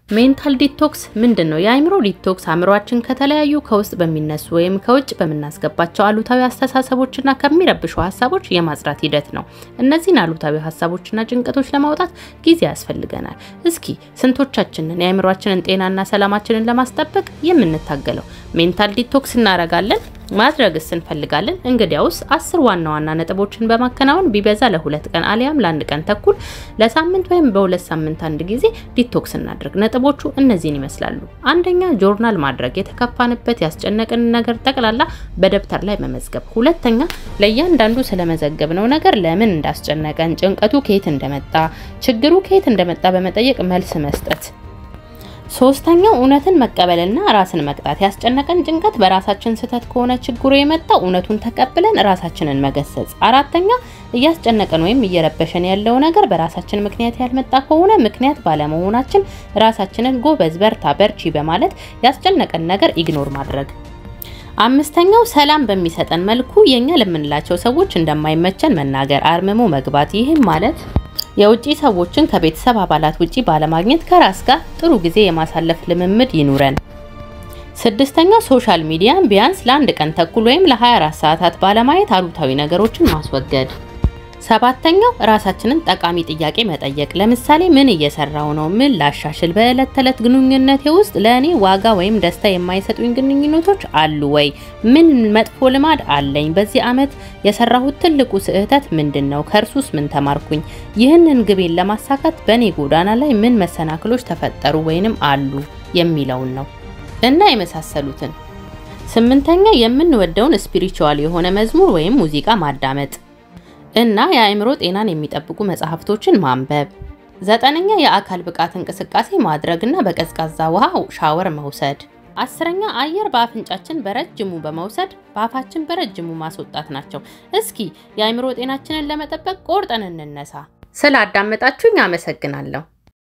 ሜንታል ዲቶክስ ምንድን ነው? የአእምሮ ዲቶክስ አእምሯችን ከተለያዩ ከውስጥ በሚነሱ ወይም ከውጭ በምናስገባቸው አሉታዊ አስተሳሰቦችና ከሚረብሹ ሀሳቦች የማጽዳት ሂደት ነው። እነዚህን አሉታዊ ሀሳቦችና ጭንቀቶች ለማውጣት ጊዜ ያስፈልገናል። እስኪ ስንቶቻችንን የአእምሯችንን ጤናና ሰላማችንን ለማስጠበቅ የምንታገለው? ሜንታል ዲቶክስ እናደርጋለን ማድረግስ እንፈልጋለን? እንግዲያውስ አስር ዋና ዋና ነጥቦችን በማከናወን ቢበዛ ለሁለት ቀን አሊያም ለአንድ ቀን ተኩል ለሳምንት ወይም በሁለት ሳምንት አንድ ጊዜ ዲቶክስ እናድርግ። ነጥቦቹ እነዚህን ይመስላሉ። አንደኛ ጆርናል ማድረግ፣ የተከፋንበት ያስጨነቅን ነገር ጠቅላላ በደብተር ላይ መመዝገብ። ሁለተኛ ለእያንዳንዱ ስለመዘገብነው ነገር ለምን እንዳስጨነቀን፣ ጭንቀቱ ከየት እንደመጣ፣ ችግሩ ከየት እንደመጣ በመጠየቅ መልስ መስጠት። ሶስተኛው እውነትን መቀበልና ራስን መቅጣት። ያስጨነቀን ጭንቀት በራሳችን ስህተት ከሆነ ችግሩ የመጣው እውነቱን ተቀብለን ራሳችንን መገሰጽ። አራተኛ እያስጨነቀን ወይም እየረበሸን ያለው ነገር በራሳችን ምክንያት ያልመጣ ከሆነ ምክንያት ባለመሆናችን ራሳችንን ጎበዝ፣ በርታ፣ በርቺ በማለት ያስጨነቀን ነገር ኢግኖር ማድረግ። አምስተኛው ሰላም በሚሰጠን መልኩ የኛ ለምንላቸው ሰዎች እንደማይመቸን መናገር፣ አርምሞ መግባት። ይህም ማለት የውጪ ሰዎችን ከቤተሰብ አባላት ውጪ ባለማግኘት ከራስ ጋር ጥሩ ጊዜ የማሳለፍ ልምምድ ይኑረን። ስድስተኛው ሶሻል ሚዲያን ቢያንስ ለአንድ ቀን ተኩል ወይም ለ24 ሰዓታት ባለማየት አሉታዊ ነገሮችን ማስወገድ። ሰባተኛው ራሳችንን ጠቃሚ ጥያቄ መጠየቅ። ለምሳሌ ምን እየሰራው ነው? ምን ላሻሽል? በዕለት ተዕለት ግንኙነቴ ውስጥ ለእኔ ዋጋ ወይም ደስታ የማይሰጡኝ ግንኙነቶች አሉ ወይ? ምን መጥፎ ልማድ አለኝ? በዚህ ዓመት የሰራሁት ትልቁ ስህተት ምንድን ነው? ከእርሱስ ምን ተማርኩኝ? ይህንን ግቤን ለማሳካት በእኔ ጎዳና ላይ ምን መሰናክሎች ተፈጠሩ ወይንም አሉ የሚለውን ነው እና የመሳሰሉትን። ስምንተኛ የምንወደውን ስፒሪቹዋል የሆነ መዝሙር ወይም ሙዚቃ ማዳመጥ እና የአእምሮ ጤናን የሚጠብቁ መጽሐፍቶችን ማንበብ። ዘጠነኛ የአካል ብቃት እንቅስቃሴ ማድረግና በቀዝቃዛ ውሃ ሻወር መውሰድ። አስረኛ አየር በአፍንጫችን በረጅሙ በመውሰድ በአፋችን በረጅሙ ማስወጣት ናቸው። እስኪ የአእምሮ ጤናችንን ለመጠበቅ ቆርጠን እንነሳ። ስላዳመጣችሁኝ አመሰግናለሁ።